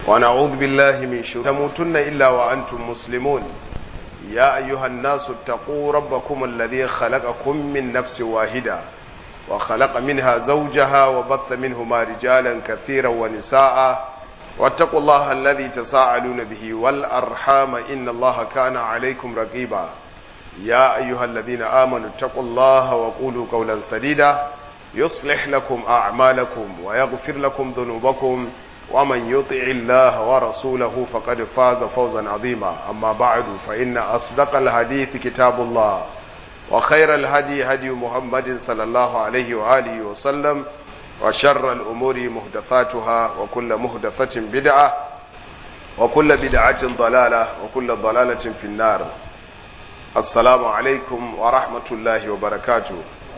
ونعوذ بالله من شرور تموتن إلا وأنتم مسلمون يا أيها الناس اتقوا ربكم الذي خلقكم من نفس واحدة وخلق منها زوجها وبث منهما رجالا كثيرا ونساء واتقوا الله الذي تساءلون به والأرحام إن الله كان عليكم رقيبا يا أيها الذين آمنوا اتقوا الله وقولوا قولا سديدا يصلح لكم أعمالكم ويغفر لكم ذنوبكم ومن يطع الله ورسوله فقد فاز فوزا عظيما أما بعد فإن أصدق الحديث كتاب الله وخير الهدي هدي محمد صلى الله عليه وآله وسلم وشر الأمور محدثاتها وكل محدثة بدعة وكل بدعة ضلالة وكل ضلالة في النار السلام عليكم ورحمة الله وبركاته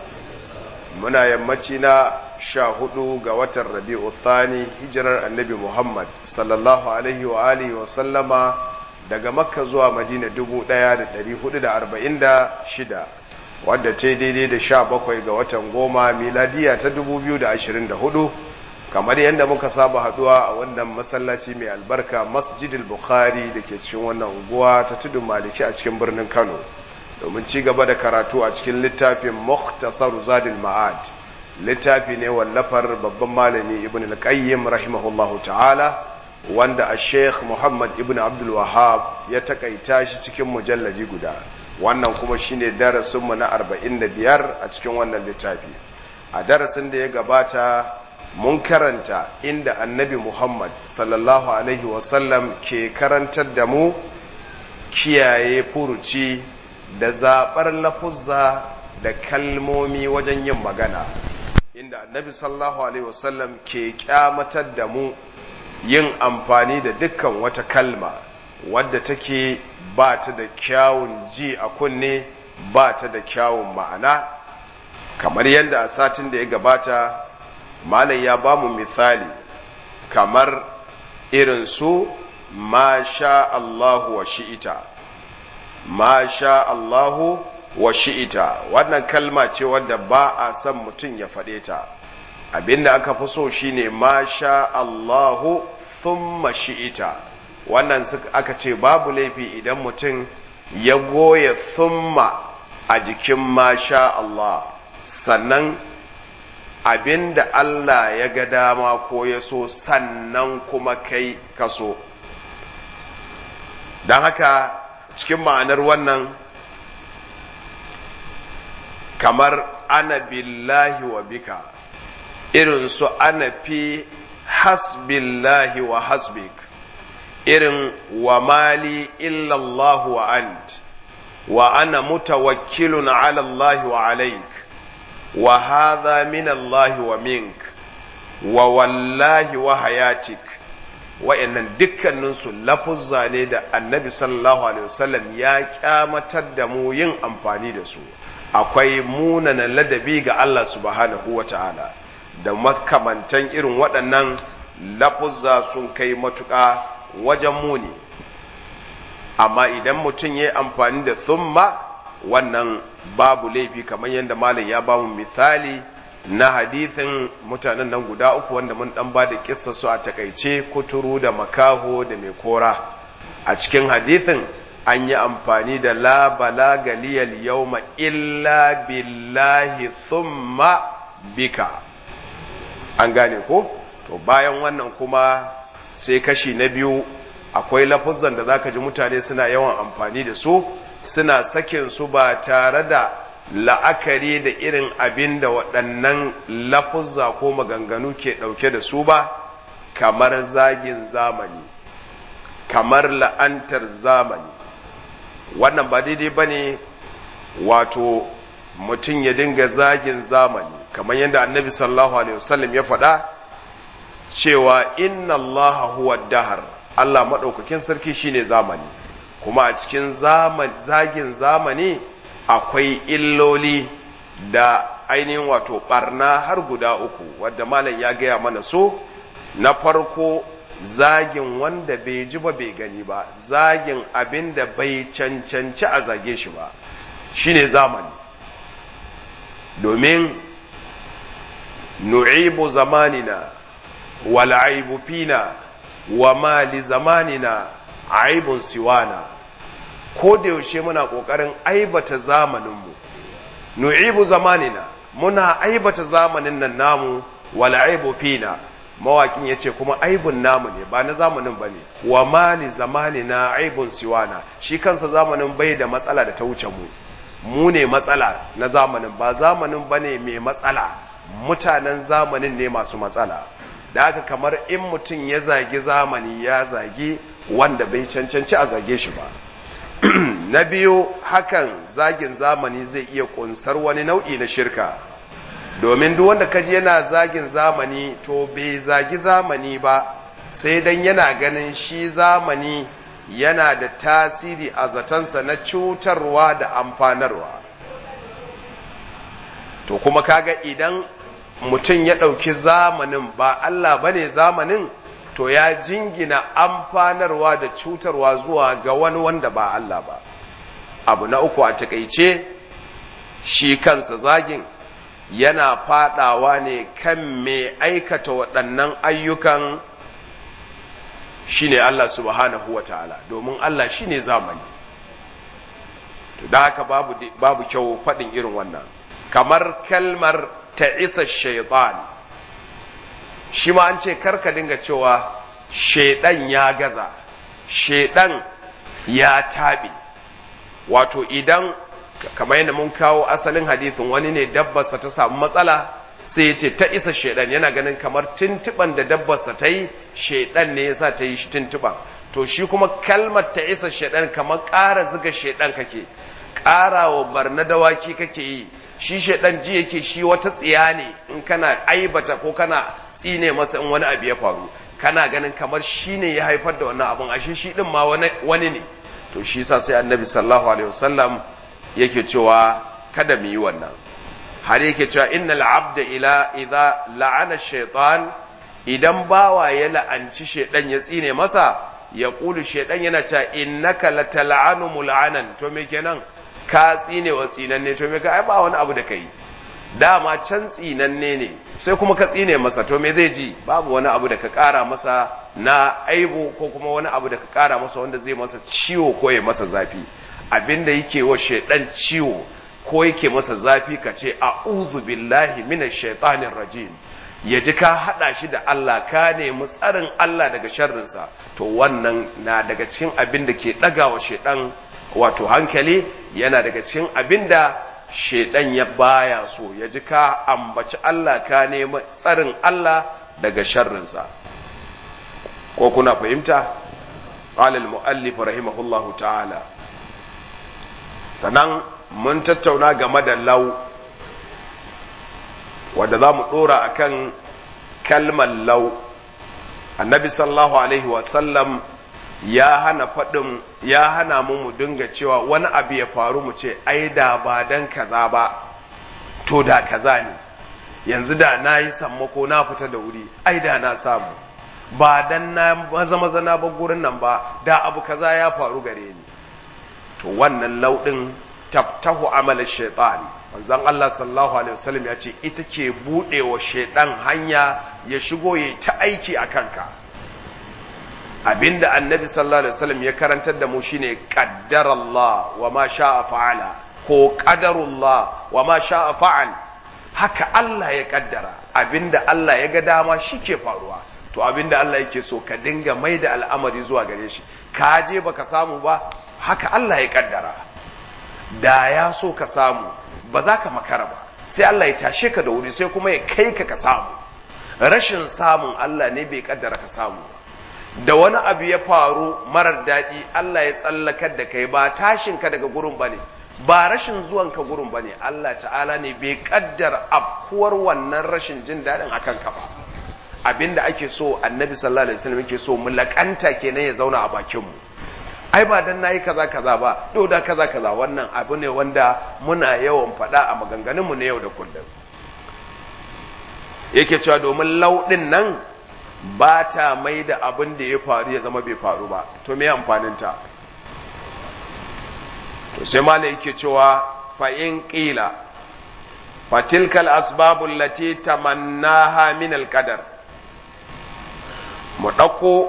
muna yammaci na sha hudu ga watan rabi'u thani hijirar annabi muhammad sallallahu alaihi wa alihi wa sallama daga makka zuwa madina dubu daya da dari hudu da arba'in da shida wadda ta daidai da sha bakwai ga watan goma miladiya ta dubu biyu da ashirin da hudu kamar yadda muka saba haduwa a wannan masallaci mai albarka masjidil bukhari da ke cikin wannan unguwa ta tudun maliki a cikin birnin kano domin ci gaba da karatu a cikin littafin Mukhtasar Zadil Ma'ad littafi ne wallafar babban malami Ibn al-Qayyim rahimahullahu ta'ala wanda a Sheikh Muhammad Ibn Abdul Wahhab ya takaita shi cikin mujalladi guda wannan kuma shine darasin mu na 45 a cikin wannan littafi a darasin da ya gabata mun karanta inda Annabi Muhammad sallallahu alaihi wasallam ke karantar da mu kiyaye furuci da zaɓar lafuzza da kalmomi wajen yin magana inda annabi sallallahu alaihi wasallam ke kyamatar da mu yin amfani da dukkan wata kalma wadda take ba ta da kyawun ji a kunne ba ta da kyawun ma'ana kamar yadda a satin da ya gabata malam ya ba mu misali kamar irin su ma sha Allahu wa shi'ita ma sha Allahu wa shi'ita wannan kalma ce wadda ba a son mutum ya faɗe ta abinda aka fi so shine ma sha Allahu thumma shi'ita wannan aka ce babu laifi idan mutum ya goya thumma a jikin ma sha Allah sannan abinda Allah ya ga dama ko ya so sannan kuma kai ka so don haka cikin ma'anar wannan kamar ana billahi wa bika irin su ana fi hasbillahi wa hasbik irin wa mali illallahu wa ant wa ana mutawakkilun ala Allah wa alaik wa hadha min Allah wa mink wa wallahi wa hayatik wa'annan dukkaninsu lafuzza ne da annabi sallallahu alaihi wasallam ya kyamatar da mu yin amfani da su akwai munana ladabi ga Allah subhanahu wa ta'ala da makamantan irin waɗannan lafuzza sun kai matuƙa wajen muni amma idan mutum ya yi amfani da thumma wannan babu laifi kamar yadda malam ya ba mu misali na hadithin mutanen nan guda uku wanda mun dan ba da kissa su a takaice kuturu da makaho da mai kora a cikin hadithin an yi amfani da la balaga liyal yawma illa billahi thumma bika an gane ko to bayan wannan kuma sai kashi na biyu akwai lafuzan da zaka ji mutane suna yawan amfani da su suna sakin su ba tare da la'akari da irin abin da waɗannan lafuzza ko maganganu ke ɗauke da su ba kamar zagin zamani kamar la'antar zamani wannan ba daidai ba ne wato mutum ya dinga zagin zamani kamar yadda annabi sallallahu alaihi wasallam ya faɗa cewa inna allaha huwa dahar Allah maɗaukakin sarki shine zamani kuma a cikin zagin zamani akwai illoli da ainihin wato barna har guda uku wadda malam ya gaya mana so na farko zagin wanda bai ji ba bai gani ba zagin abin da bai cancanci a zage shi ba shine zamani domin nu'ibu zamanina wal'aibu fina wa ma li zamanina aibun siwana ko da yaushe muna ƙoƙarin aibata zamaninmu nu'ibu zamanina muna aibata zamanin nan namu wal aibu fina mawakin ya ce kuma aibun namu ne ba na zamanin ba ne wa ma li zamanina aibun siwana shi kansa zamanin bai da matsala da ta wuce mu mu ne matsala na zamanin ba zamanin ba ne mai matsala mutanen zamanin ne masu matsala da haka kamar in mutum ya zagi zamani ya zagi wanda bai cancanci a zage shi ba na biyu hakan zagin zamani zai iya kunsar wani nau'i na shirka domin duk wanda kaji yana zagin zamani to bai zagi zamani ba sai dan yana ganin shi zamani yana da tasiri a zatansa na cutarwa da amfanarwa to kuma kaga idan mutum ya ɗauki zamanin ba Allah bane zamanin to ya jingina amfanarwa da cutarwa zuwa ga wani wanda ba Allah ba abu na uku a takaice shi kansa zagin yana fadawa ne kan mai aikata waɗannan ayyukan shine Allah subhanahu wa ta'ala domin Allah shine zamani to da haka babu babu kyau faɗin irin wannan kamar kalmar ta isa shaitan shi ma an ce karka dinga cewa shaidan ya gaza shaidan ya taɓe wato idan kamar yadda mun kawo asalin hadithin wani ne dabbarsa ta samu matsala sai ya ce ta isa shaidan yana ganin kamar tuntuban da dabbarsa ta yi shaidan ne yasa ta yi tuntuban to shi kuma kalmar ta isa shaidan kamar ƙara ziga shaidan kake ƙara wa barna dawaki kake yi shi shaidan ji yake shi wata tsiya ne in kana aibata ko kana tsine masa in wani abu ya faru kana ganin kamar shi ne ya haifar da wannan abun ashe shi din ma wani ne to shi sa sai annabi sallallahu alaihi wasallam yake cewa kada mu yi wannan har yake cewa innal abda ila idza la'ana shaytan idan bawa ya la'anci shaydan ya tsine masa ya kulu shaydan yana cewa innaka latal'anu mul'anan to me kenan ka tsine wa tsinanne to me ka ai ba wani abu da kai dama can tsinanne ne sai kuma ka tsine masa to me zai ji babu wani abu da ka kara masa na aibu ko kuma wani abu da ka kara masa wanda zai masa ciwo ko ya masa zafi abinda yake wa shaidan ciwo ko yake masa zafi ka ce a'udhu billahi minash shaitanir rajim ya ji ka hada shi da Allah ka nemi tsarin Allah daga sharrinsa to wannan na daga cikin abin da ke daga wa shaidan wato hankali yana daga cikin abin da shaidan ya baya so ya ji ka ambaci Allah ka nemi tsarin Allah daga sharrinsa ko kuna fahimta قال المؤلف رحمه الله تعالى sannan mun tattauna game da lau wadda za mu ɗora a kan kalmar lau annabi sallallahu alaihi wasallam ya hana faɗin ya hana mu mu dinga cewa wani abu ya faru mu ce ai da ba dan kaza ba to da kaza ne yanzu da na yi sammako na fita da wuri ai da na samu ba dan na maza maza na bar gurin nan ba da abu kaza ya faru gare ni to wannan lauɗin taftahu amalar shaitan manzon Allah sallallahu alaihi wasallam ya ce ita ke buɗewa shaitan hanya ya shigo ya ta aiki a kanka abinda annabi sallallahu alaihi wasallam ya karantar da mu shine qaddarallah wa ma sha'a fa'ala ko qadarullah wa ma sha'a fa'al haka Allah ya kaddara abinda Allah ya ga dama shi ke faruwa to abinda Allah yake so ka dinga mai da al'amari zuwa gare shi ka je baka samu ba haka Allah ya kaddara da ya so ka samu ba za ka makara ba sai Allah ya tashe ka da wuri sai kuma ya kai ka ka samu rashin samun Allah ne bai kaddara ka samu da wani abu ya faru marar daɗi Allah ya tsallakar da kai ba tashin ka daga gurin bane ba rashin zuwan ka gurin bane Allah ta'ala ne bai kaddara afkuwar wannan rashin jin daɗin akan ka ba abinda ake so annabi sallallahu alaihi wasallam yake so mu lakanta kenan ya zauna a bakin mu ai ba dan nayi kaza kaza ba do da kaza kaza wannan abu ne wanda muna yawan faɗa a maganganun mu na yau da kullum yake cewa domin lauɗin nan ba ta mai da abin da ya faru ya zama bai faru ba to me amfanin ta to sai mala yake cewa fa in qila fatilkal asbabul lati tamannaha min al qadar mu ɗauko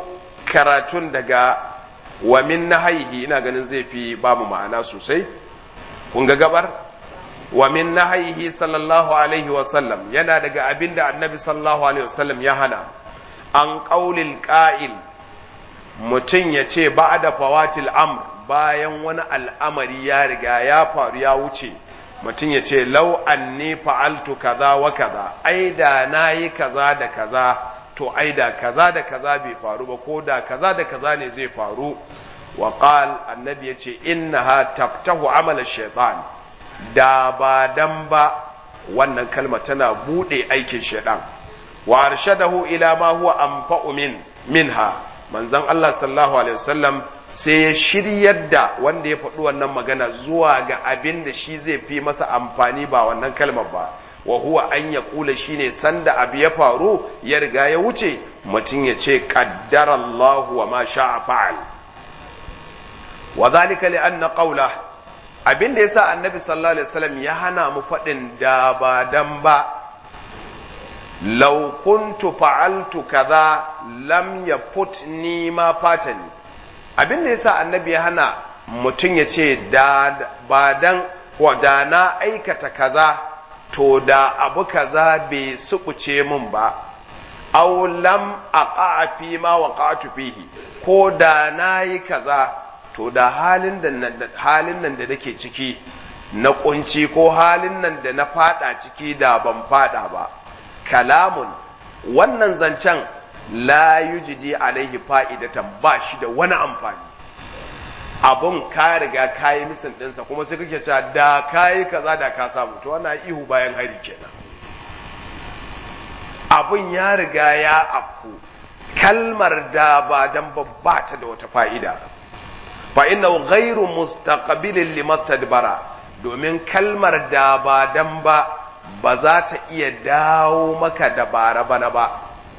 karatun daga wa min nahaihi ina ganin zai fi ba mu ma'ana sosai kun ga gabar wa min nahaihi sallallahu alaihi wasallam yana daga abin da annabi sallallahu alaihi wasallam ya hana an ƙaulil ƙa'il mutum ya ce ba da fawatil amr bayan wani al'amari ya riga ya faru ya wuce mutum ya ce lau anni fa'altu kaza wa kaza ai da na yi kaza da kaza to ai da kaza da kaza bai faru ba ko da kaza da kaza ne zai faru wa qal annabi ya ce innaha taftahu amala shaitan da ba dan ba wannan kalma tana bude aikin shaitan wa arshadahu ila ma huwa anfa'u min minha manzon Allah sallallahu alaihi wasallam sai ya shiryar da wanda ya faɗi wannan magana zuwa ga abin da shi zai fi masa amfani ba wannan kalmar ba wa huwa an ya kula shine sanda abu ya faru ya riga ya wuce mutum ya ce qaddara Allah wa ma sha'a fa'al wa dhalika li anna qawla abin da yasa annabi sallallahu alaihi wasallam ya hana mu faɗin da ba dan ba law kuntu fa'altu kaza lam yafutni ma fatani abin da yasa annabi ya hana mutum ya ce da ba dan wa da na aikata kaza to da abu kaza bai sukuce min ba aw lam aqa'a fi ma waqa'tu fihi ko da na yi kaza to da halin da halin nan da nake ciki na kunci ko halin nan da na fada ciki da ban fada ba kalamun wannan zancen la yujidi alaihi fa'idatan ba shi da wani amfani abun ka riga ka yi misin ɗinsa kuma sai kake cewa da ka yi kaza da ka samu to wannan ihu bayan hari kenan abun ya riga ya afku kalmar da ba dan babba ta da wata fa'ida fa inna ghairu mustaqbilin limastadbara domin kalmar da ba dan ba ba za ta iya dawo maka da bara bana ba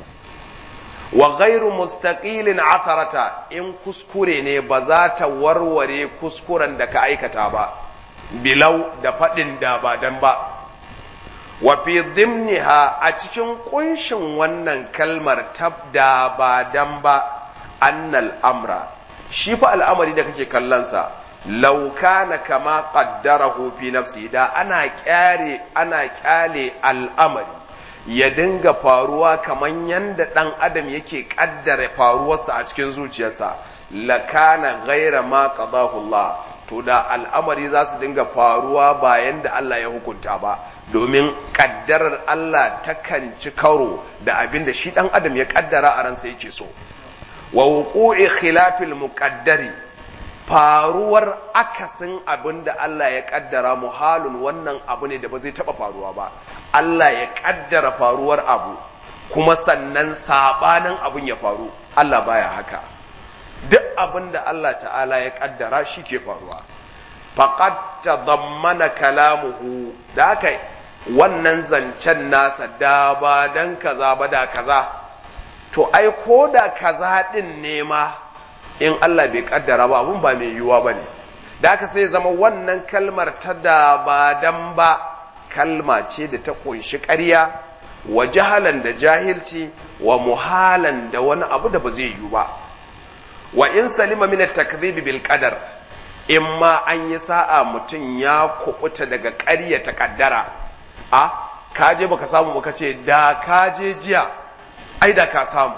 wa ghairu mustaqilin atharata in kuskure ne ba za ta warware kuskuren da ka aikata ba bilau da faɗin da ba dan ba wa fi dimniha a cikin kunshin wannan kalmar tabda ba dan ba annal amra shi fa al'amari da kake kallonsa law kana kama qaddarahu fi nafsi da ana kyare ana kyale al'amari ya dinga faruwa kaman yanda dan adam yake kaddara faruwarsa a cikin zuciyarsa lakana ghaira ma qadahu Allah to da al'amari za su dinga faruwa bayan da Allah ya hukunta ba domin kaddarar Allah takan ci karo da abin da shi dan adam ya kaddara a ransa yake so wa wuqu'i khilafil muqaddari faruwar akasin abin da Allah ya kaddara muhalun wannan abu ne da ba zai taba faruwa ba Allah ya kaddara faruwar abu kuma sannan sabanin abin ya faru Allah baya haka duk abin da Allah ta'ala ya kaddara shi ke faruwa faqad tadammana kalamuhu da haka wannan zancen nasa da ba dan kaza ba da kaza to ai ko da kaza din ne ma in Allah bai kaddara ba abun ba mai yiwuwa ba ne da haka sai zama wannan kalmar ta da ba dan ba kalma ce da ta kunshi ƙarya wa jahalan da jahilci wa muhalan da wani abu da ba zai yiwu ba wa in salima min at-takdhib bil qadar in ma an yi sa'a mutum ya kubuta daga ƙarya ta kaddara a kaje baka samu baka ce da kaje jiya ai da ka samu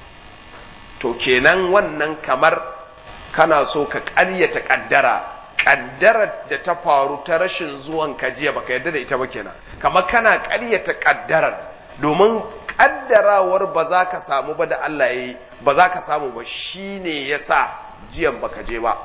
to kenan wannan kamar kana so ka ƙaryata ƙaddara ƙaddarar da ta faru ta rashin zuwan ka jiya baka yarda da ita ba kenan kamar kana ƙaryata ƙaddarar domin ƙaddarawar ba za ka samu ba da Allah ya yi ba za ka samu ba shine ya sa jiyan baka je ba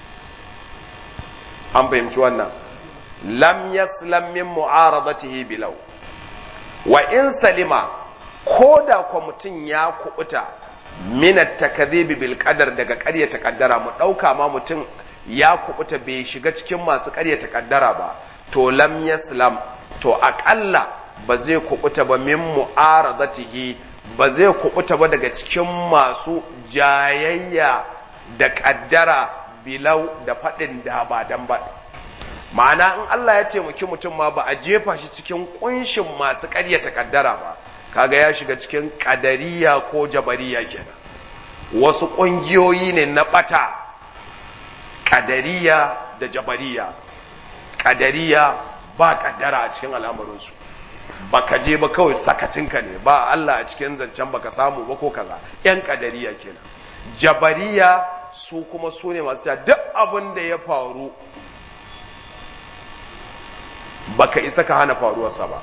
an fahimci wannan lam yaslam min mu'aradatihi bilau wa in salima ko da kwa mutum ya kubuta minat takadhibi bil qadar daga ƙaryata kaddara mu ɗauka ma mutum ya kubuta bai shiga cikin masu ƙaryata kaddara ba to lam yaslam to aƙalla ba zai kubuta ba min mu'aradatihi ba zai kubuta ba daga cikin masu jayayya da kaddara bilau da faɗin da ba dan ba ma'ana in Allah ya taimaki mutum ma ba a jefa shi cikin kunshin masu ƙaryata kaddara ba kaga ya shiga cikin ƙadariya ko jabariya kenan wasu ƙungiyoyi ne na ɓata ƙadariya da jabariya ƙadariya ba ƙaddara a cikin al'amarinsu baka je ba kawai sakacinka ne ba Allah a cikin zancen baka samu ba ko kaza ‘yan ƙadariya kenan jabariya su kuma su ne masu cewa duk abin da ya faru baka isa ka hana faruwarsa ba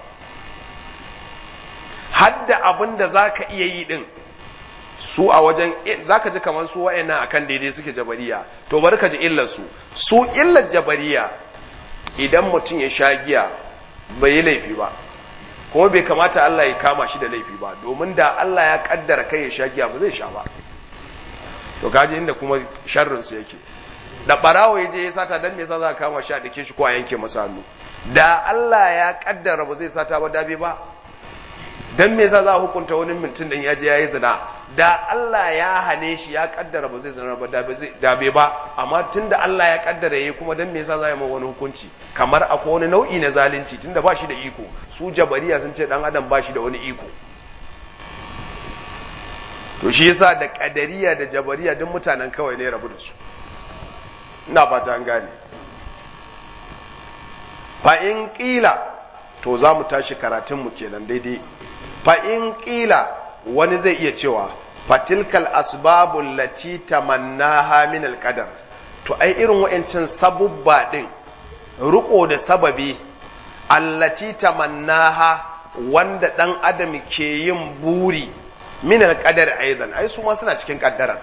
hadda abin da za ka iya yi din su a wajen za ka ji kamar su wa'annan akan daidai suke jabariya to bari ka ji illar su su illar jabariya idan mutum ya sha giya bai yi laifi ba kuma bai kamata Allah ya kama shi da laifi ba domin da Allah ya kaddara kai ya sha giya ba zai sha ba to kaji inda kuma sharrin su yake da barawo ya je ya sata dan me yasa za ka kama shi a dake shi ko a yanke masa hannu da Allah ya kaddara ba zai sata ba dabe ba dan me yasa za a hukunta wani mutum dan ya je yayi zina da Allah ya hane shi ya kaddara ba zai zina ba dabe ba amma tunda Allah ya kaddara yayi kuma dan me yasa za a yi wani hukunci kamar akwai wani nau'i na zalunci tunda ba shi da iko su jabariya sun ce dan adam ba shi da wani iko to shi yasa da kadariya da jabariya duk mutanen kawai ne rabu da su ina fata an gane fa in qila to za mu tashi karatun mu kenan daidai fa in qila wani zai iya cewa fatilkal asbabul lati tamannaha min alqadar to ai irin wa'ancin sabubba din riko da sababi allati tamannaha wanda dan adam ke yin buri min alqadar aidan ai su ma suna cikin kaddarar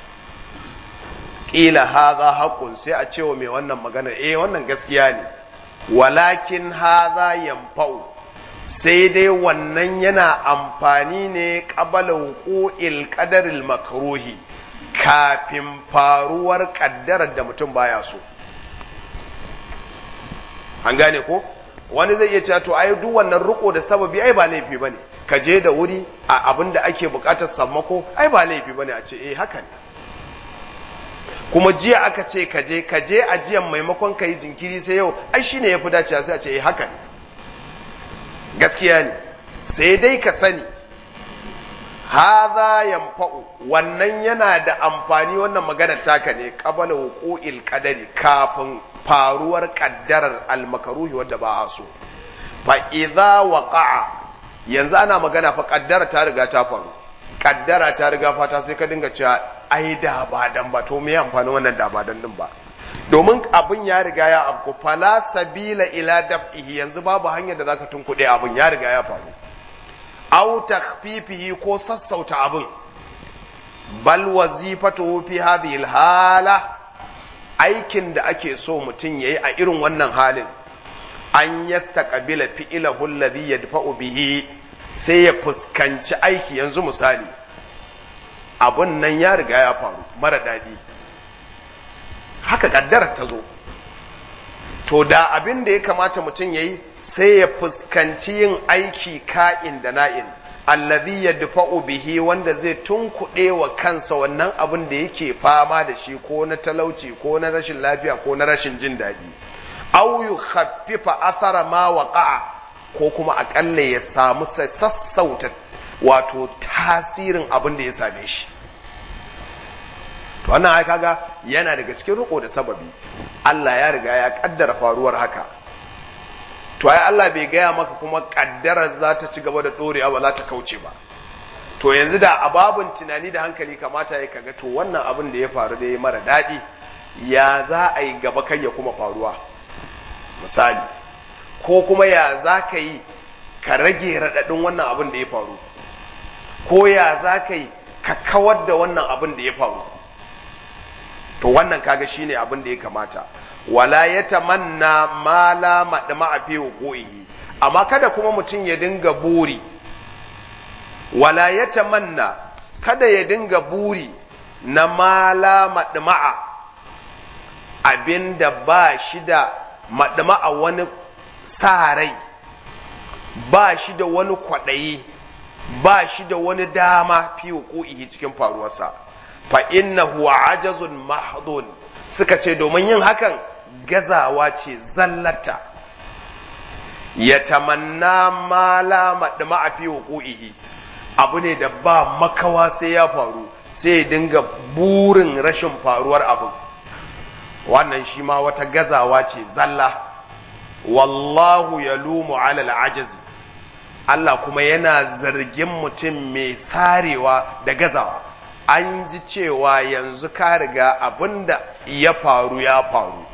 qila hadha haqqun sai a cewa mai wannan magana eh wannan gaskiya ne walakin hadha yanfa'u sai dai wannan yana amfani ne ƙabala wuqu'il qadaril makruhi kafin faruwar ƙaddarar da mutum baya so an gane ko wani zai iya cewa to ai duk wannan riko da sababi ai ba laifi bane ka je da wuri a abin da ake bukatar sammako ai ba laifi bane a ce eh haka ne kuma jiya aka ce ka je ka je ajiyan maimakon ka yi jinkiri sai yau ai shine yafi dacewa sai a ce eh haka ne gaskiya ne sai dai ka sani haza yanfa'u wannan yana da amfani wannan magana taka ne qabala wuqu'il qadari kafin faruwar kaddarar almakaruhi wadda ba a so fa idza waqa'a yanzu ana magana fa kaddara ta riga ta faru kaddara ta riga fata sai ka dinga cewa ai da ba dan ba to me amfani wannan da ba dan din ba domin abin ya riga ya afku fala sabila ila daf'ihi yanzu babu hanyar da zaka tunkuɗe abin ya riga ya faru aw takhfifihi ko sassauta abin bal wazifatu fi hadhihi hala aikin da ake so mutum yayi a irin wannan halin an yastaqbila fi'lahu alladhi yadfa'u bihi sai ya fuskanci aiki yanzu misali abun nan ya riga ya faru mara daɗi haka kaddarar ta zo to da abin da ya kamata mutum ya yi sai ya fuskanci yin aiki ka'in da na'in allazi yadfa'u bihi wanda zai tunkuɗe wa kansa wannan abin da yake fama da shi ko na talauci ko na rashin lafiya ko na rashin jin daɗi aw yukhaffifa athara ma waqa'a ko kuma akalla ya samu sassauta wato tasirin abin da ya same shi wannan ai kaga yana daga cikin riko da sababi Allah ya riga ya kaddara faruwar haka to ai Allah bai gaya maka kuma kaddarar za ta ci gaba da dorewa ba za ta kauce ba to yanzu da ababun tunani da hankali kamata ya kaga to wannan abin da ya faru da ya mara daɗi ya za a yi gaba kai ya kuma faruwa misali ko kuma ya za ka yi ka rage raɗaɗin wannan abin da ya faru ko ya za ka yi ka kawar da wannan abin da ya faru to wannan kaga shine abin da ya kamata wala ya tamanna ma la madma a fi wuqu'ihi amma kada kuma mutum ya dinga buri wala ya tamanna kada ya dinga buri na ma la madma'a abinda ba shi da madma'a wani sa rai ba shi da wani kwaɗayi ba shi da wani dama fi wuqu'ihi cikin faruwarsa fa innahu ajazun mahdun suka ce domin yin hakan gazawa ce zallata ya tamanna ma la madma fi wuqu'ihi abu ne da ba makawa sai ya faru sai dinga burin rashin faruwar abin wannan shi ma wata gazawa ce zalla wallahu ya lumu alal ajazi Allah kuma yana zargin mutum mai sarewa da gazawa an ji cewa yanzu ka riga abinda ya faru ya faru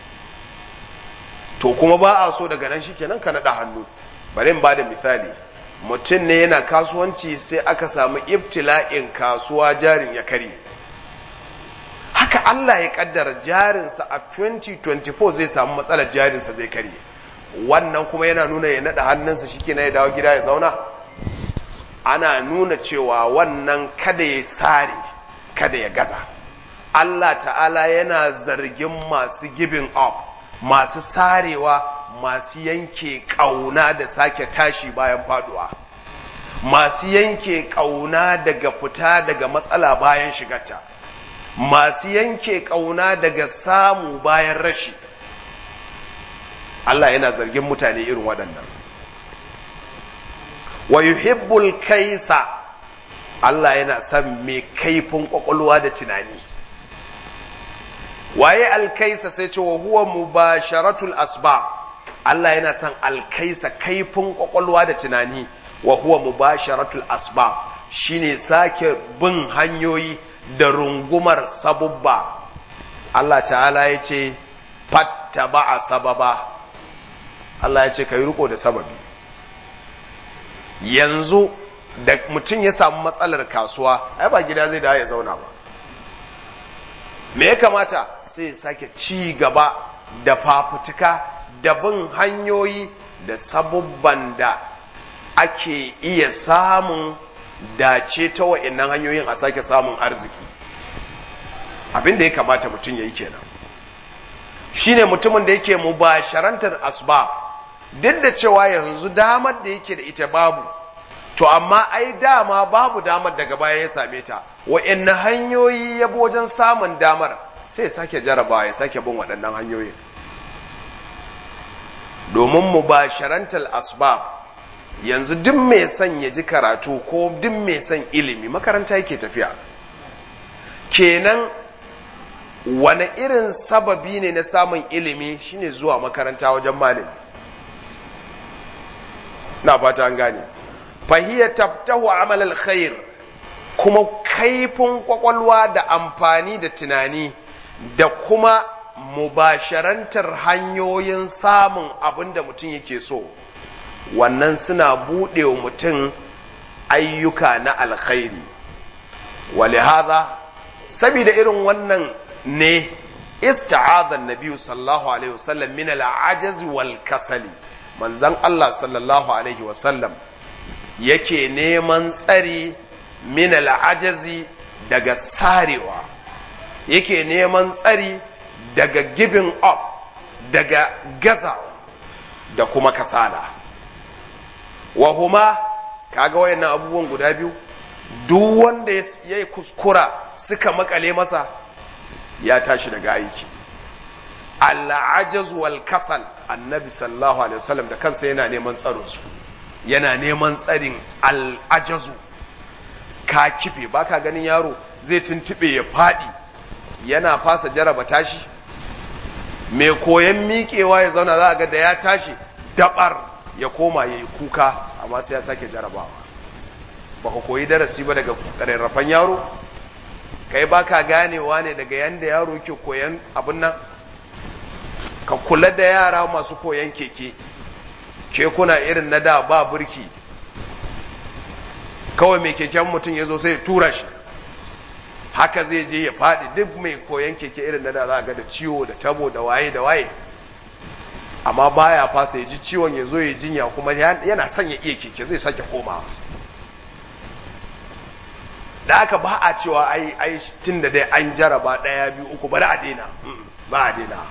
to kuma ba a so daga nan shikenan ka naɗa hannu bari in ba da misali mutum ne yana kasuwanci sai aka samu ibtila'in kasuwa jarin ya karye haka Allah ya kaddara jarinsa a 2024 zai samu matsalar jarinsa zai karye wannan kuma yana nuna ya naɗa hannunsa shi na ya dawo gida ya zauna ana nuna cewa wannan kada ya sare kada ya gaza Allah ta'ala yana zargin masu giving up masu sarewa masu yanke ƙauna da sake tashi bayan faduwa masu yanke ƙauna daga fita daga matsala bayan shigarta masu yanke ƙauna daga samu bayan rashi Allah yana zargin mutane irin waɗannan wa yuhibbul kaisa Allah yana son mai kaifin ƙwaƙwalwa da tunani waye alkaisa sai ce wa huwa mubasharatul asbab Allah yana son alkaisa kaifin ƙwaƙwalwa da tunani wa huwa mubasharatul asbab shine sake bin hanyoyi da rungumar sabubba Allah ta'ala ya ce fatta a sababa Allah ya ce ka yi riko da sababi yanzu da mutum ya samu matsalar kasuwa ai ba gida zai da ya zauna ba me ya kamata sai ya sake ci gaba da fafutuka da bin hanyoyi da sabubban da ake iya samun dace ta wa'annan hanyoyin a sake samun arziki abin da ya kamata mutum ya yi kenan shine mutumin da yake mubasharantar asbab duk da cewa yanzu damar da yake da ita babu to amma ai dama babu damar daga baya ya same ta wa'annan hanyoyi ya wajen samun damar sai ya sake jarabawa ya sake bin waɗannan hanyoyin domin mubasharantar asbab yanzu duk mai son ya ji karatu ko duk mai son ilimi makaranta yake tafiya kenan wane irin sababi ne na samun ilimi shine zuwa makaranta wajen malami na fata an gane fahiyya tabtahu amal alkhair kuma kaifin kwakwalwa da amfani da tunani da kuma mubasharantar hanyoyin samun abin da mutum yake so wannan suna buɗe wa mutum ayyuka na alkhairi walihaza saboda irin wannan ne ista'adha an-nabi sallallahu alaihi wasallam min al-ajaz wal kasali manzon Allah sallallahu alaihi wasallam yake neman tsari min al-ajazi daga sarewa yake neman tsari daga giving up daga gazawa da kuma kasala wa huma kaga wayannan abubuwan guda biyu duk wanda ya kuskura suka makale masa ya tashi daga aiki al'ajaz wal kasal annabi sallallahu alaihi wasallam da kansa yana neman tsaron su yana neman tsarin al'ajazu ka kife baka ganin yaro zai tuntube ya fadi yana fasa jaraba tashi mai koyan miƙewa ya zauna za a ga da ya tashi dabar ya koma ya yi kuka amma sai ya sake jarabawa ba ka koyi darasi ba daga rarrafan yaro kai ba ka ganewa ne daga yanda yaro ke koyan abin nan ka kula da yara masu koyan keke kekuna irin na da ba burki kawai mai keken mutum ya zo sai ya tura shi haka zai je ya faɗi duk mai koyan keke irin na da za a ga da ciwo da tabo da waye da waye amma baya fasa ya ji ciwon ya zo ya jinya kuma yana son ya iya keke zai sake komawa da aka ba a cewa ai ai tun da dai an jaraba ɗaya biyu uku bari a daina ba a daina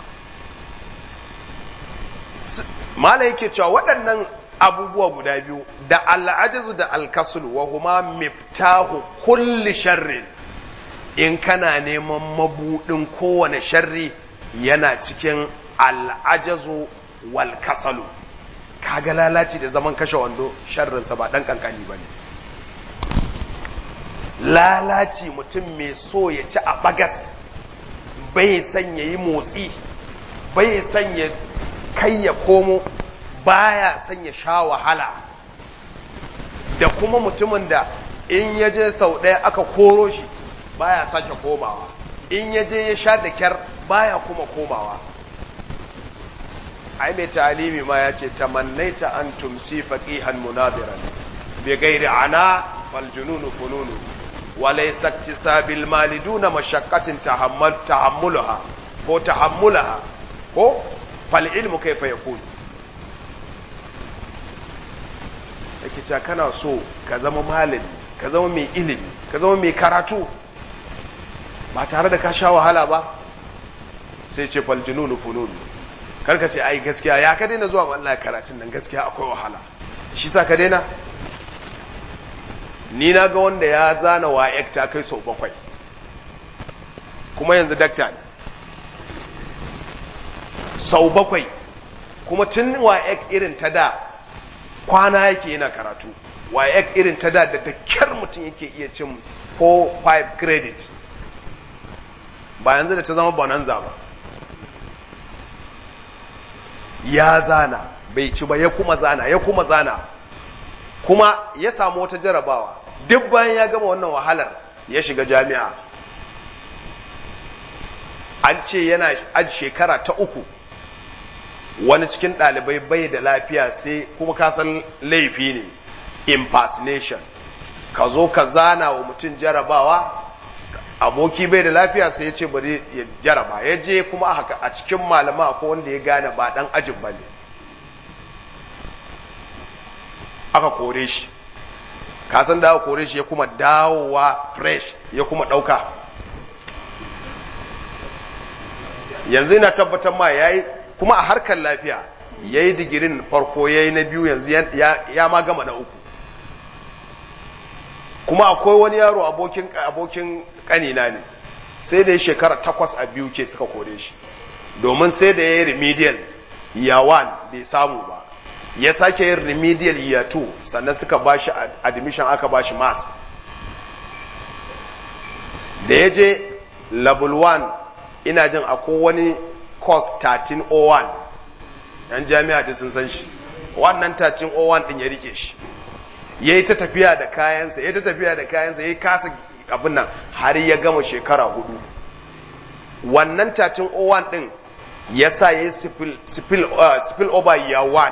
mala yake cewa waɗannan abubuwa guda biyu da al'ajazu da alkasul wa huma miftahu kulli sharrin in kana neman mabudin kowane sharri yana cikin al'ajazu wal kasalu kaga lalaci da zaman kashe wando sharrinsa ba ɗan ƙanƙani ba ne lalaci mutum mai so ya ci a bagas bai son ya yi motsi bai son ya kai ya komo baya son ya sha wahala da kuma mutumin da in ya je sau ɗaya aka koro shi baya sake komawa in ya je ya sha da kyar baya kuma komawa ai mai talimi ma ya ce tamannaita an tumsi faqihan munadiran bi ghairi ana fal jununu fununu wa laysa iktisabil mali duna mashaqqatin tahammal tahammulaha ko tahammulaha ko fal ilmu kayfa yakun yake cewa kana so ka zama malami ka zama mai ilimi ka zama mai karatu ba tare da ka sha wahala ba sai ce fal jununu fununu karka ce ai gaskiya ya ka daina zuwa Allah karatun nan gaskiya akwai wahala shi sa ka daina ni na ga wanda ya zana wa ta kai sau bakwai kuma yanzu dakta ne sau bakwai kuma tun wa irin ta da kwana yake yana karatu wa irin ta da da kyar mutum yake iya cin 4-5 credit ba yanzu da ta zama bonanza ba ya zana bai ci ba ya kuma zana ya kuma zana kuma ya samu wata jarabawa duk bayan ya gama wannan wahalar ya shiga jami'a an ce yana a shekara ta uku wani cikin ɗalibai bai da lafiya sai kuma kasan laifi ne impersonation ka zo ka zana wa mutum jarabawa aboki bai da lafiya sai ya ce bari ya jaraba ya je kuma haka a cikin malama ko wanda ya gane ba dan ajin ba ne aka kore shi kasan da aka kore shi ya kuma dawowa fresh ya kuma ɗauka yanzu ina tabbatar ma ya yi kuma a harkar lafiya ya yi digirin farko ya yi na biyu yanzu ya ma gama na uku kuma akwai wani yaro abokin abokin kanina ne sai da ya shekara takwas a biyu ke suka kore shi domin sai da ya yi remedial year one bai samu ba ya sake yin remedial year two sannan suka ba shi admission aka ba shi mass da ya je level one ina jin akwai wani course 1301 yan jami'a da sun san shi wannan 1301 din ya rike shi ya yi ta tafiya da kayansa ya ta tafiya da kayansa ya yi kasa abin nan har ya gama shekara hudu wannan 1301 din ya sa ya yi spill over year 1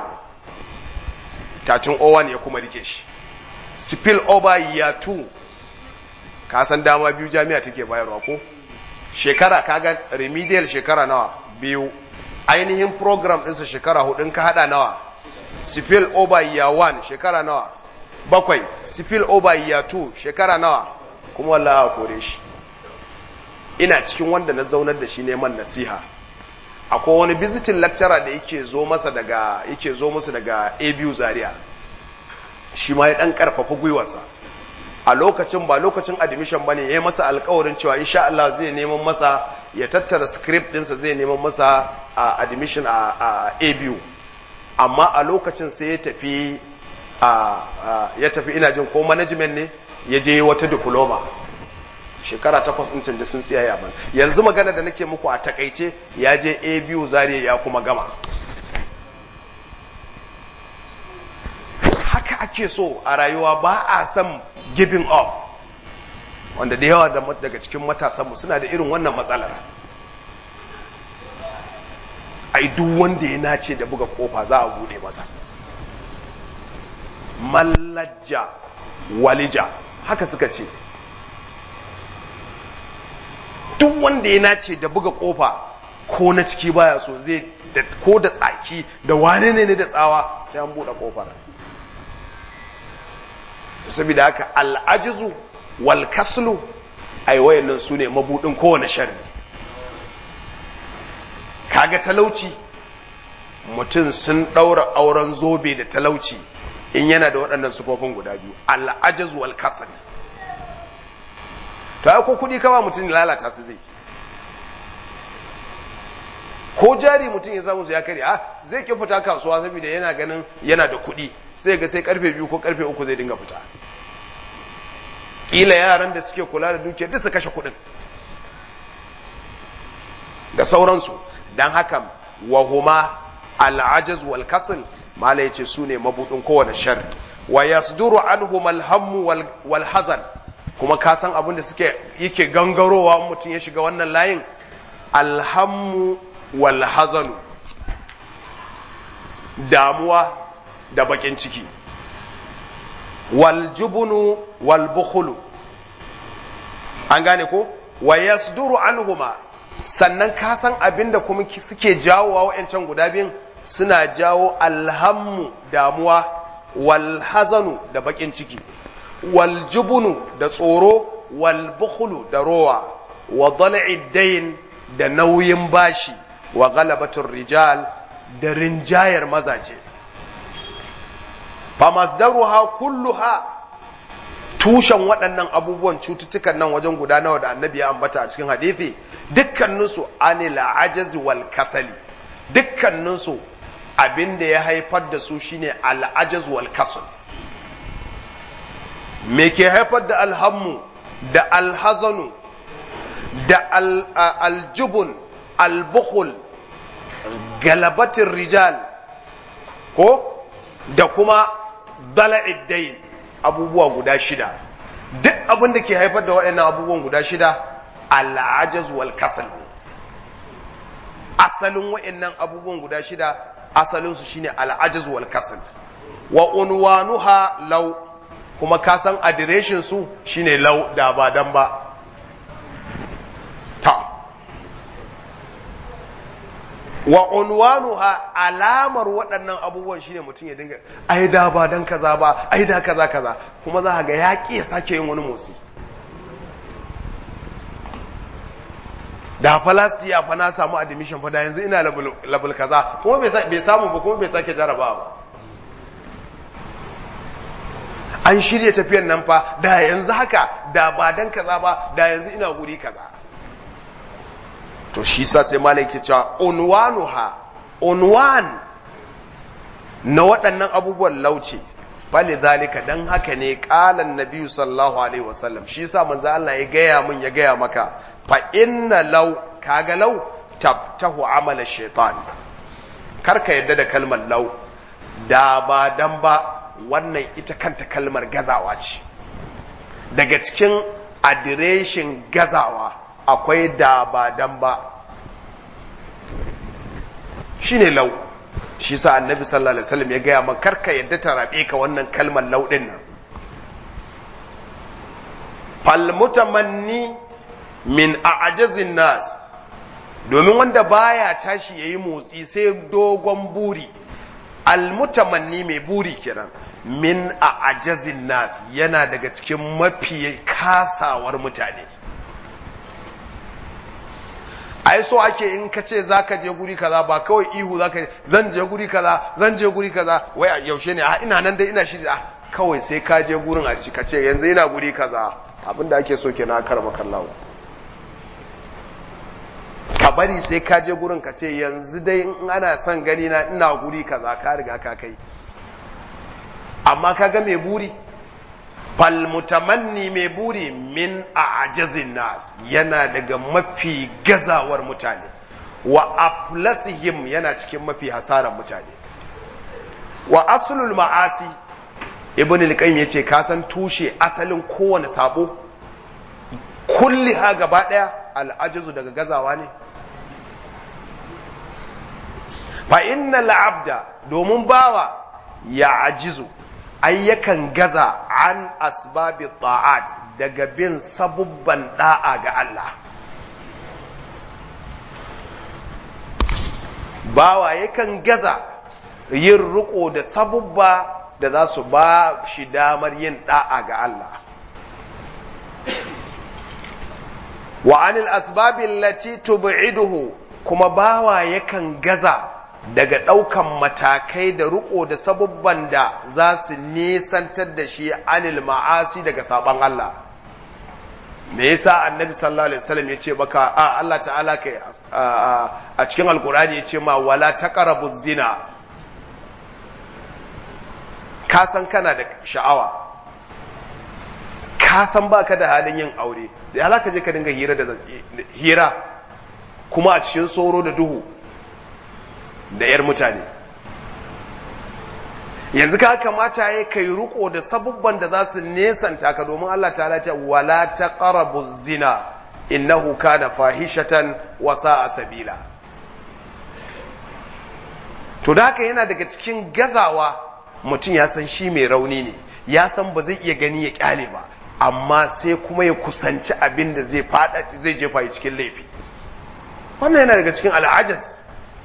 1301 ya kuma rike shi spill over year 2 kasan dama biyu jami'a take bayarwa ko shekara kaga remedial shekara nawa biyu ainihin program ɗinsa shekara hudu ka hada nawa spill over year 1 shekara nawa bakwai spill over year 2 shekara nawa kuma wallahi a kore shi ina cikin wanda na zaunar da shi neman nasiha akwai wani visiting lecturer da yake zo masa daga yake zo musu daga ABU Zaria shi ma ya dan karfafa gwiwarsa a lokacin ba lokacin admission bane yayi masa alƙawarin cewa insha Allah zai neman masa ya tattara script ɗinsa zai neman masa a admission a ABU amma a lokacin sai ya tafi ya tafi ina jin ko management ne ya je wata diploma shekara takwas ɗin da sun tsiyaye ban yanzu magana da nake muku a takaice ya je ABU Zaria ya kuma gama haka ake so a rayuwa ba a son giving up wanda da yawa daga cikin matasanmu suna da irin wannan matsalar ai duk wanda ya nace da buga kofa za a bude masa mallajja walija haka suka ce duk wanda ya nace da buga kofa ko na ciki baya so zai ko da tsaki da wane ne da tsawa sai an bude kofar saboda haka al'ajizu wal kaslu ai wayannan su ne mabudin kowane sharri kaga talauci mutum sun ɗaura auren zobe da talauci in yana da waɗannan sufofin guda biyu al'ajizu wal kasl to ai ko kuɗi kama mutum lalata su zai ko jari mutum ya samu ya kare a zai ki fita kasuwa saboda yana ganin yana da kuɗi sai ga sai karfe biyu ko karfe uku zai dinga fita ƙila yaran da suke kula da dukiyar duk su kashe kuɗin da sauransu don haka wahuma al'ajaz wal kasl mala yace su ne mabudin kowane sharri wa yasduru anhum alhammu wal hazan kuma ka san abin da suke yake gangarowa mutum ya shiga wannan layin alhammu wal hazanu damuwa da bakin ciki wal jubunu wal bukhulu an gane ko wa yasduru anhuma sannan ka san abin da kuma suke jawowa wa'yancan guda biyun suna jawo alhammu damuwa wal hazanu da bakin ciki wal jubunu da tsoro wal bukhulu da rowa wa dal'id da nauyin bashi wa galabatur rijal da rinjayar mazaje famasdaruha kulluha tushen waɗannan abubuwan cututtukan nan wajen guda nawa da annabi ya ambata a cikin hadisi dukkaninsu anil ajaz wal kasali dukkaninsu abin da ya haifar da su shine al ajaz wal kasal me ke haifar da alhammu da alhazanu da aljubun albukhul galabatin rijal ko da kuma dala'iddain abubuwa guda shida duk abin da ke haifar da waɗannan abubuwan guda shida al'ajaz wal kasal asalin waɗannan abubuwan guda shida asalinsu shine al'ajaz wal kasal wa unwanuha law kuma ka san adireshin su shine law da ba dan ba ta wa unwanuha alamar waɗannan abubuwan shine mutum ya dinga ai da ba dan kaza ba ai da kaza kaza kuma za ga ya ƙi ya sake yin wani motsi da falastiya fa na samu admission fa da yanzu ina level kaza kuma bai samu ba kuma bai sake jaraba ba an shirya tafiyan nan fa da yanzu haka da ba dan kaza ba da yanzu ina guri kaza to shi sa sai malaki cewa unwanuha unwan na waɗannan abubuwan lauce fali zalika dan haka ne qalan nabiyyu sallallahu alaihi wasallam shi sa manzo Allah ya gaya min ya gaya maka fa inna law kaga law tabtahu amala shaitan karka yadda da kalmar law da ba dan ba wannan ita kanta kalmar gazawa ce daga cikin adireshin gazawa akwai da ba dan ba shine lau shi sa annabi sallallahu alaihi wasallam ya gaya maka karka yadda ta rabe ka wannan kalmar lau din nan fal mutamanni min a'jazin nas domin wanda baya tashi yayi motsi sai dogon buri al mutamanni mai buri kiran min a'jazin nas yana daga cikin mafi kasawar mutane ai so ake in ka ce za ka je guri kaza ba kawai ihu za ka zan je guri kaza zan je guri kaza wai a yaushe ne a ina nan dai ina shi a kawai sai ka je gurin a ci ka ce yanzu ina guri kaza abinda ake so kenan kar makallawo ka bari sai ka je gurin ka ce yanzu dai in ana son gani na ina guri kaza ka riga ka kai amma ka ga mai buri falmutamanni mai buri min a ajazin nas yana daga mafi gazawar mutane wa aflasihim yana cikin mafi hasarar mutane wa asulul ma'asi ibn al-qayyim yace ka san tushe asalin kowane sabo kulli ha gaba daya al-ajazu daga gazawa ne fa innal abda domin bawa ya ajizu ai yakan gaza an asbabi ta'at daga bin sabubban da'a ga Allah bawa yakan gaza yin riko da sabubba da za su ba shi damar yin da'a ga Allah wa anil asbabi allati tub'iduhu kuma bawa yakan gaza daga ɗaukan matakai da riko da sabubban da za su nisantar da shi anil ma'asi daga saban Allah me yasa annabi sallallahu alaihi wasallam yace baka a Allah ta'ala kai a cikin alkurani yace ma wala taqrabu zina ka san kana da sha'awa ka san baka da halin yin aure da ya ka je ka dinga hira da hira kuma a cikin tsoro da duhu da yar mutane yanzu ka kamata ya kai riko da sabubban da za su nesanta ka domin Allah ta ce wala taqrabu zina innahu kana fahishatan wa sa'a sabila to da haka yana daga cikin gazawa mutum ya san shi mai rauni ne ya san ba zai iya gani ya kyale ba amma sai kuma ya kusanci abin da zai fada zai jefa yi cikin laifi wannan yana daga cikin al'ajas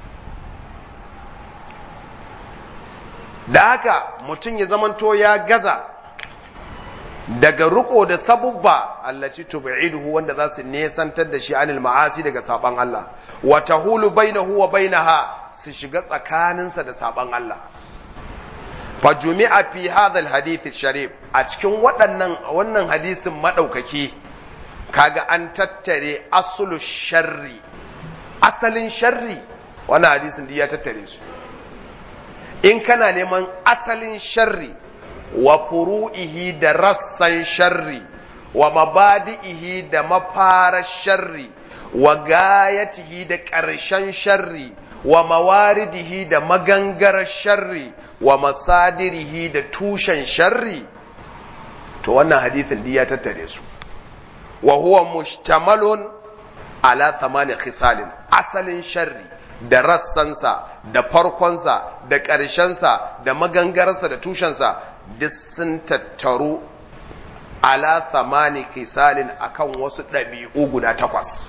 da haka mutum ya zamanto ya gaza daga riko da sabubba allaci tub'iduhu wanda za su nesantar da shi anil ma'asi daga saban Allah wa tahulu bainahu wa bainaha su shiga tsakaninsa da saban Allah fa jumi'a fi hadha alhadith sharif a cikin waɗannan wannan hadisin madaukaki kaga an tattare aslu sharri asalin sharri wannan hadisin ya tattare su in kana neman asalin sharri wa furu'ihi da rassan sharri wa mabadi'ihi da mafarar sharri wa gayatihi da ƙarshen sharri wa mawaridihi da magangarar sharri wa masadirihi da tushen sharri to wannan hadithin di ya tattare su wa huwa mushtamalun ala thamani khisalin asalin sharri da rassansa da farkonsa da ƙarshensa da magangararsa da tushensa duk sun tattaru ala thamani khisalin akan wasu ɗabi'u guda takwas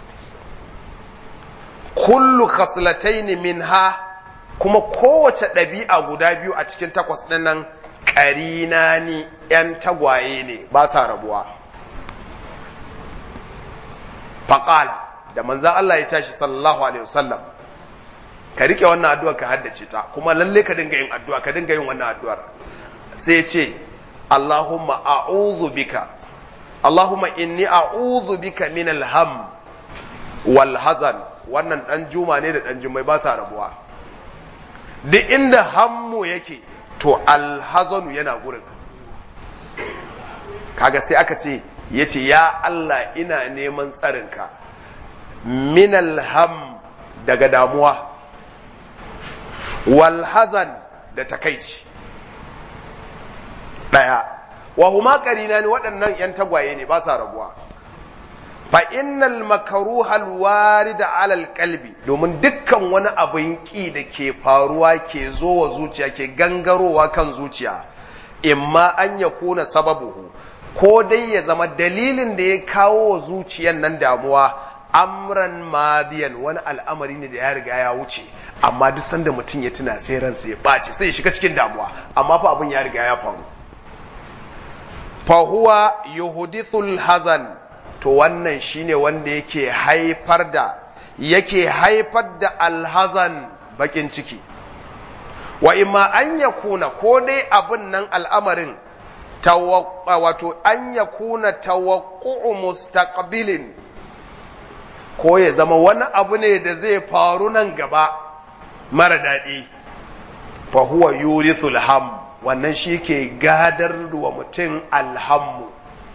kullu khaslataini minha kuma kowace ɗabi'a guda biyu a cikin takwas ɗin nan ƙarina ni ‘yan tagwaye ne ba sa rabuwa faƙala da manzan Allah ya tashi sallallahu alaihi wasallam ka riƙe wannan addu'ar ka haddace ta kuma lalle ka dinga yin addu'a ka dinga yin wannan addu'ar sai ce Allahumma a'udhu bika Allahumma inni a'udhu bika min alham wal hazan wannan dan juma ne da dan jumai ba sa rabuwa duk inda hammu yake to alhazanu yana gurin kaga sai aka ce yace ya Allah ina neman tsarinka min alham daga damuwa wal hazan da takaici ɗaya wa huma qarina ne waɗannan ‘yan tagwaye ne ba sa rabuwa fa innal makaruhal warida alal qalbi domin dukkan wani abin ƙi da ke faruwa ke zo wa zuciya ke gangarowa kan zuciya imma an ya kuna sababuhu ko dai ya zama dalilin da ya kawo wa zuciyan nan damuwa amran madiyan wani al'amari ne da ya riga ya wuce amma duk sanda mutum ya tuna sai ransa ya ɓace sai ya shiga cikin damuwa amma fa abin ya riga ya faru fahuwa yuhdithul hazan to wannan shine wanda yake haifar da yake haifar da alhazan bakin ciki wa imma an yakuna ko dai abin nan al'amarin wato an yakuna tawaqqu'u mustaqbilin ko ya zama wani abu ne da zai faru nan gaba mara daɗi fahuwa yurithul ham wannan shi ke gadar wa mutum alhammu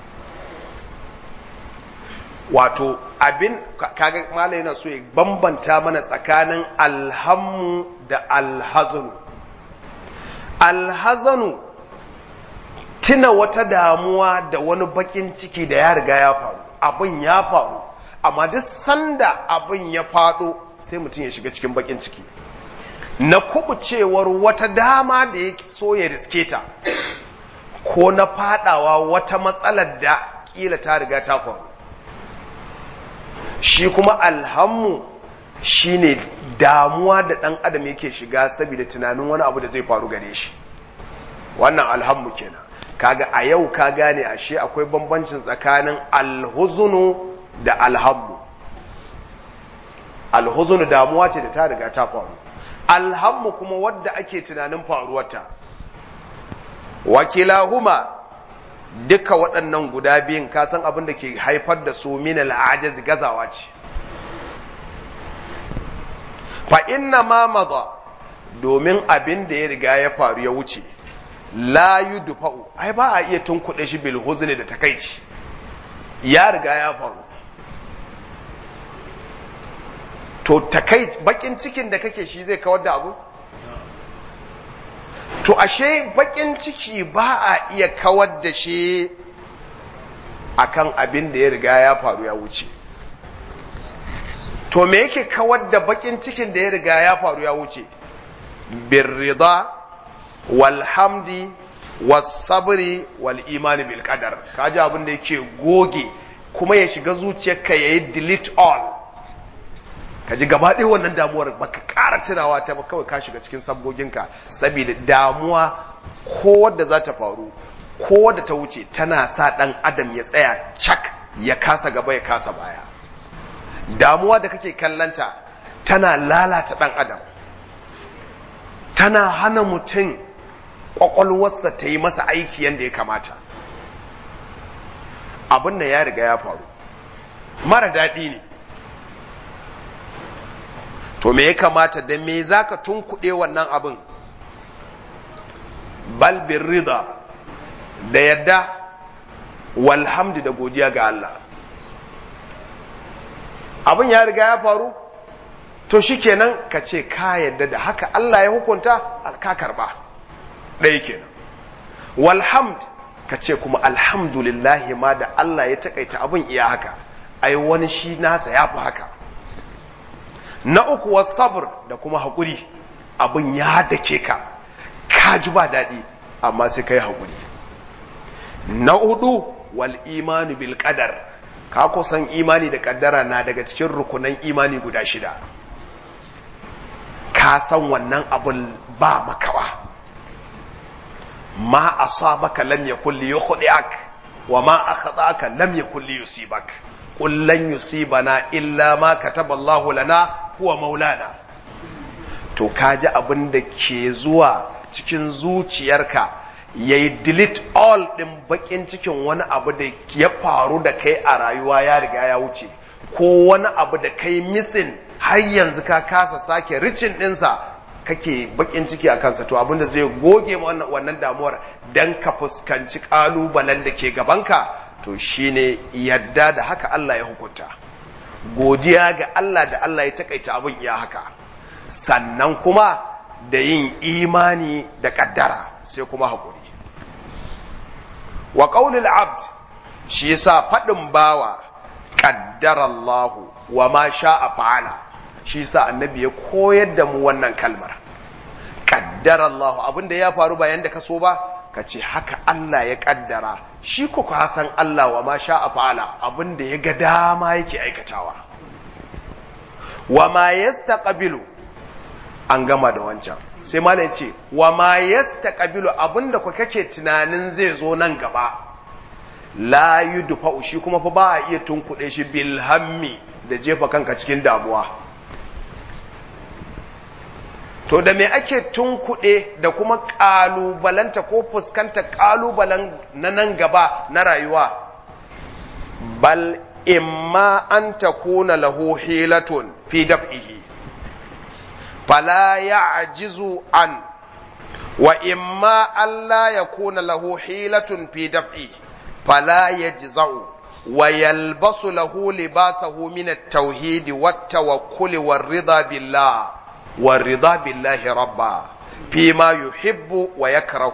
wato abin kaga malai na so ya bambanta mana tsakanin alhammu da alhazanu alhazanu tuna wata damuwa da wani bakin ciki da ya riga ya faru abin ya faru amma duk sanda abin ya faɗo sai mutum ya shiga cikin bakin ciki na kubucewar wata dama da ya so ya riske ta ko na fadawa wata matsalar da kila ta riga ta faru shi kuma alhammu shine damuwa da ɗan adam yake shiga saboda tunanin wani abu da zai faru gare shi wannan alhammu kenan kaga a yau ka gane ashe akwai bambancin tsakanin alhuzunu da alhammu alhuzunu damuwa ce da ta riga ta faru alhammu kuma wadda ake tunanin faruwarta wakilahuma duka waɗannan guda biyun kasan abin da ke haifar da su min al'ajaz gazawa ce fa inna ma maza domin abin da ya riga ya faru ya wuce la yudfa'u ai ba a iya tunkuɗe shi bil huzni da takaici ya riga ya faru to takai bakin cikin da kake shi zai kawar da abu to ashe bakin ciki ba a iya kawar da shi akan abin da ya riga ya faru ya wuce to me yake kawar da bakin cikin da ya riga ya faru ya wuce birrida walhamdi wasabri wal imani bil qadar kaji abin da yake goge kuma ya shiga zuciyarka yayi delete all kaji gaba ɗaya wannan damuwar baka ƙara tunawa ta ba kawai ka shiga cikin sabgoginka saboda damuwa ko wadda za ta faru ko wadda ta wuce tana sa ɗan adam ya tsaya cak ya kasa gaba ya kasa baya damuwa da kake kallanta tana lalata ɗan adam tana hana mutum ƙwaƙwalwarsa ta yi masa aiki yadda ya kamata abin da ya riga ya faru mara daɗi ne to me ya kamata da me za ka tunkuɗe wannan abin balbin rida da yadda walhamdu da godiya ga Allah abin ya riga ya faru to shikenan ka ce ka yadda da haka Allah ya hukunta ka karba ɗaya kenan walhamd ka ce kuma alhamdulillahi ma da Allah ya takaita abin iya haka ai wani shi nasa ya fi haka na uku wa sabr da kuma haƙuri abin ya dake ka ka ji ba daɗi amma sai ka yi haƙuri na hudu wal imanu bil qadar ka kusan imani da kaddara na daga cikin rukunan imani guda shida ka san wannan abun ba makawa ma asabaka lam yakul li yukhdi'ak wa ma akhta'aka lam yakul li yusibak qul lan yusibana illa ma kataba Allah lana huwa maulana to kaji abin da ke zuwa cikin zuciyarka yayi delete all din bakin cikin wani abu da ya faru da kai a rayuwa ya riga ya wuce ko wani abu da kai missing har yanzu ka kasa sake ricin ɗinsa kake bakin ciki a kansa to abinda zai goge wannan damuwar dan ka fuskanci ƙalubalen da ke gabanka to shine yadda da haka Allah ya hukunta godiya ga Allah da Allah ya takaita abin ya haka sannan kuma da yin imani da ƙaddara sai kuma haƙuri wa ƙaunin abd shi yasa faɗin bawa ƙaddara Allahu wa ma sha'a fa'ala shi sa annabi ya koyar da mu wannan kalmar kaddara Allah abinda ya faru bayan da ka so ba ka ce haka Allah ya kaddara shi ko ka san Allah wa ma sha a fa'ala abinda ya ga dama yake aikatawa wa ma yastaqbilu an gama da wancan sai malam ya ce wa ma yastaqbilu abinda ku kake tunanin zai zo nan gaba la yudfa shi kuma fa ba a iya tunkuɗe shi bil hammi da jefa kanka cikin damuwa to da me ake tunkuɗe da kuma ƙalubalanta ko fuskanta ƙalubalen na nan gaba na rayuwa bal imma an takuna lahu hilatun fi daf'ihi fala ya'jizu an wa imma alla yakuna lahu hilatun fi daf'i fala yajza'u wa yalbasu lahu libasahu min at-tauhid wat-tawakkul war-ridha billah والرضا بالله ربا فيما يحب ويكره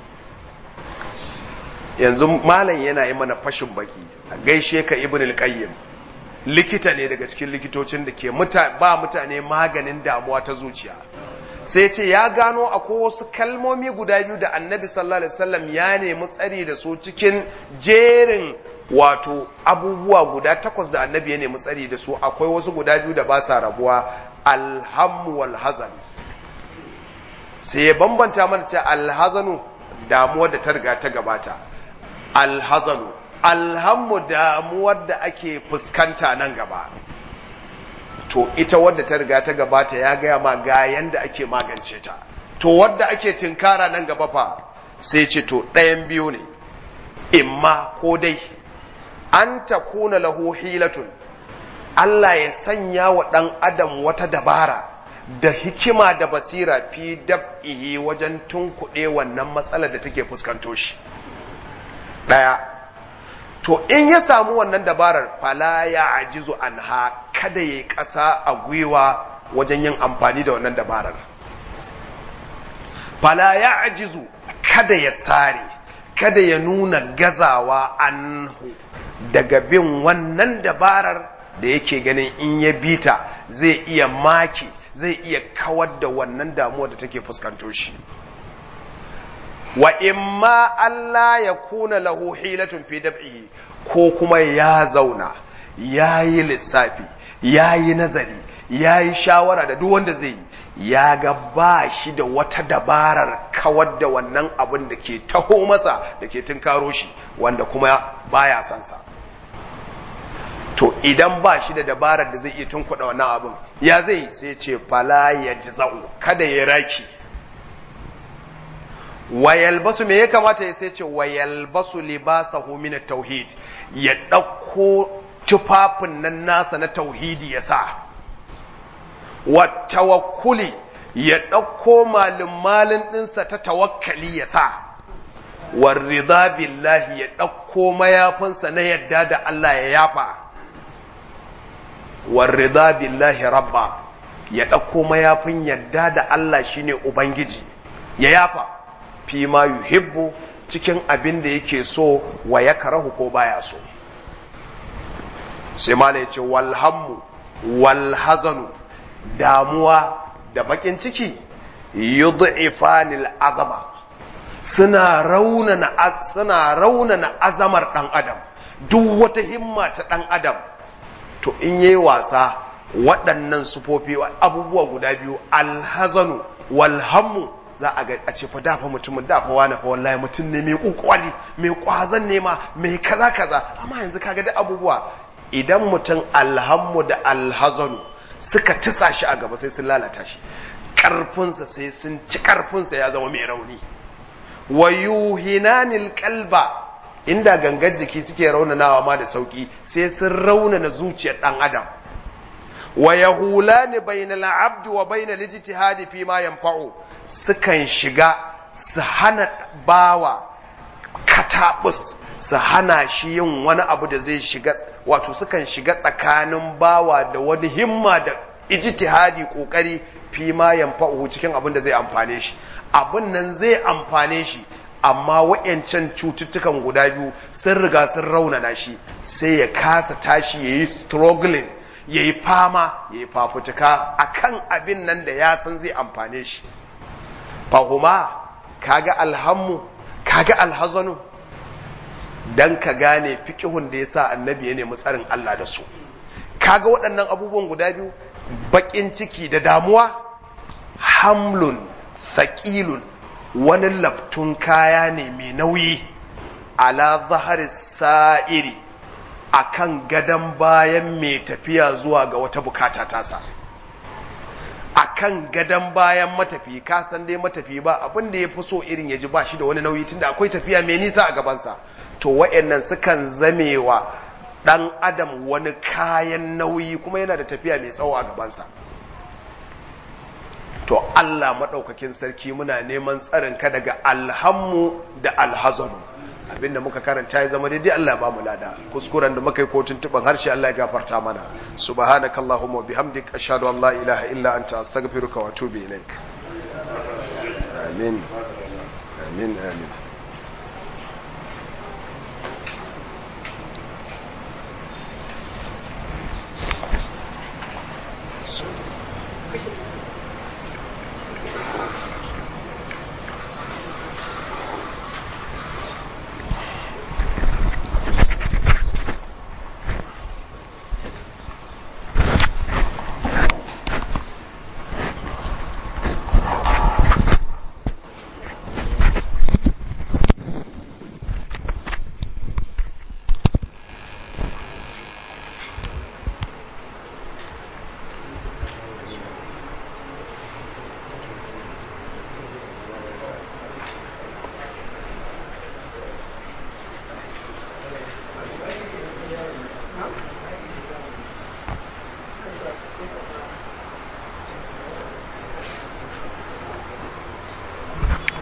yanzu malam yana yi mana fashin baki a gaishe ka ibn al-qayyim likita ne daga cikin likitocin da ke ba mutane maganin damuwa ta zuciya sai ce ya gano akwai wasu kalmomi guda biyu da annabi sallallahu alaihi wasallam ya nemi tsari da su cikin jerin wato abubuwa guda takwas da annabi ya nemi tsari da su akwai wasu guda biyu da ba sa rabuwa alhammu wal hazan sai ya bambanta mana ce alhazanu damuwar da ta riga ta gabata alhazanu alhammu damuwar da ake fuskanta nan gaba to ita wadda ta riga ta gabata ya gaya ma ga yanda ake magance ta to wadda ake tinkara nan gaba fa sai ce to ɗayan biyu ne imma ko dai an ta kuna lahu hilatun Allah ya sanya wa ɗan adam wata dabara da hikima da basira fi dab'ihi wajen tunkuɗe wannan matsalar da take fuskanto shi ɗaya to in ya samu wannan dabarar fala ya ajizu anha kada ya ƙasa a gwiwa wajen yin amfani da wannan dabarar fala ya ajizu kada ya sare kada ya nuna gazawa anhu daga bin wannan dabarar da yake ganin in ya bita zai iya maki zai iya kawar da wannan damuwa da take fuskanto shi wa imma Allah ya kuna lahu hilatun fi dab'ihi ko kuma ya zauna ya yi lissafi ya yi nazari ya yi shawara da duk wanda zai yi ya ga ba shi da wata dabarar kawar da wannan abin da ke taho masa da ke tunkaro shi wanda kuma baya son sa to idan ba shi da dabarar da zai iya tunkuɗa wannan abin ya zai sai ce fala ya ji kada ya raki wayalbasu me ya kamata ya sai ce wayalbasu libasahu min tauhid ya ɗauko tufafin nan nasa na tauhidi ya sa wa tawakkuli ya ɗauko malin malin ɗinsa ta tawakkali ya sa warrida billahi ya ɗauko mayafinsa na yadda da Allah ya yafa warrida billahi rabba ya ɗauko mayafin yadda da Allah shine ubangiji ya yafa fi ma yuhibbu cikin abin da yake so wa ya karahu ko baya so sai mala ya ce walhammu walhazanu damuwa da bakin ciki yud'ifanil azama suna raunana suna raunana azamar dan adam duk wata himma ta dan adam to in yayi wasa waɗannan sufofi abubuwa guda biyu alhazanu walhammu za a ga a ce fa dafa mutumin dafa wani fa wallahi mutum ne mai kokwari mai kwazan nema mai kaza kaza amma yanzu kaga da abubuwa idan mutum alhammu da alhazanu suka tisa shi a gaba sai sun lalata shi karfinsa sai sun ci karfinsa ya zama mai rauni wa yuhinanil qalba inda gangar jiki suke raunanawa ma da sauki sai sun raunana zuciyar dan adam wa yahulani bainal abdi wa bainal ijtihadi fi ma yanfa'u sukan shiga su hana bawa katabus su hana shi yin wani abu da zai shiga wato sukan shiga tsakanin bawa da wani himma da ijtihadi kokari fi ma yanfa'u cikin abin da zai amfane shi abin nan zai amfane shi amma wa'yancan cututtukan guda biyu sun riga sun raunana shi sai ya kasa tashi ya yi struggling ya yi fama ya yi fafutuka a kan abin nan da ya san zai amfane shi fahuma kaga alhammu kaga alhazanu dan ka gane fikihun da ya sa annabi ya nemi tsarin Allah da su kaga waɗannan abubuwan guda biyu baƙin ciki da damuwa hamlun thaqilun wani laftun kaya ne mai nauyi ala zahari sa'iri a kan gadon bayan mai tafiya zuwa ga wata bukata tasa a kan gadon bayan matafi kasan dai matafi ba abin da ya fi so irin ya ji ba shi da wani nauyi tunda akwai tafiya mai nisa a gabansa to wa'annan sukan zamewa ɗan adam wani kayan nauyi kuma yana da tafiya mai tsawo a gabansa to Allah maɗaukakin sarki muna neman tsarinka daga alhammu da alhazanu abinda muka karanta ya zama daidai Allah ba mu lada kuskuren da muka yi ko tuntuban harshe Allah ya gafarta mana subhanakallahumma bihamdik ashhadu an la ilaha illa anta astaghfiruka wa atubu ilaik amin amin amin Thank you.